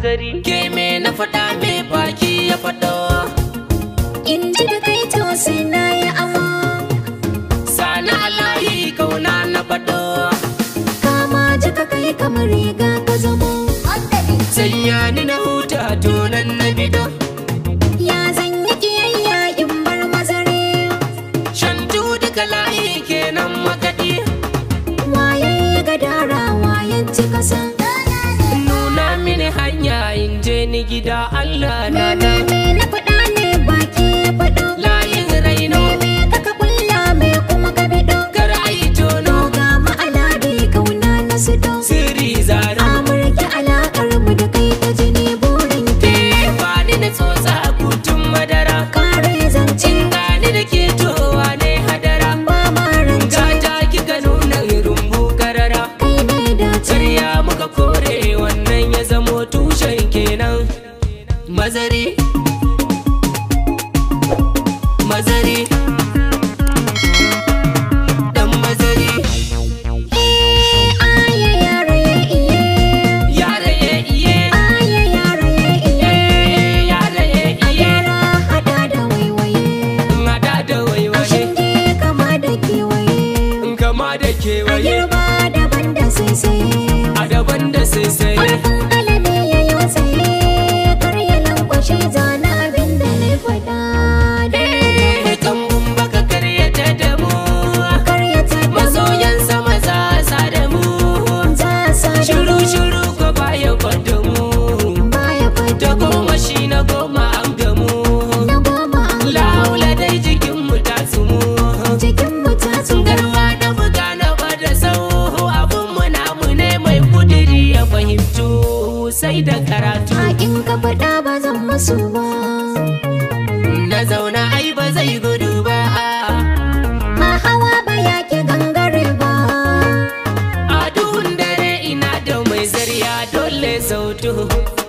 mazari ke me na faɗa me baki ya faɗo in ji da kai to sai na yi amo sani alayi kauna na faɗo kama jika kai kamar riga ka zamo sanya ni na huta donan na bido ya zan yi kiyayya in bar mazare shantu duka layi kenan makaɗi waye ya ga dara wayan ci kasa nuna mini hanya in je ni gida Allah na me da me na faɗa ne baki ya faɗo layin raino me kaka kulla me kuma ka bido kar ai tono ga ma'alade kauna na su do sirri zaro amurki alaƙar mu da kai ta jini burin ki ba ni na tsotsa kutun madara kare zancen gani da ke towa ne hadara ba ma rance gata kika nuna rumbu karara kai ne dace Karya muka kore wannan ya zamo tushen kenan mazari mazari dan mazari Aya yara ya iye yara ye iye Aya yara ya iye eh, yara ye iye Yara hada da waiwaye hada da waiwaye Shinge kama da kewaye in kama da A kewaye girma daban da saisaye a daban da saisaye Ƙarfin alade ya yi wasaye Kar ya lankwashe zana abin da na faɗa Eh, kambun baka karyata da mu Kar ya taɓa masoyan sama za sa da mu za sa da shiru shiru ko baya kwanda mu baya da fata goma shi na goma an gamu na goma an laula dai jikin mu ta sumu Jikin mu ta tsugar garma na buga na bada sau abun mu namu ne mai kudiri ya fahimtu sai da karatu in ka faɗa ba zan masu ba na zauna ai ba zai gudu ba Ma hawa ba ya ke gangare ba a duhun dare ina da mai zariya dole sautu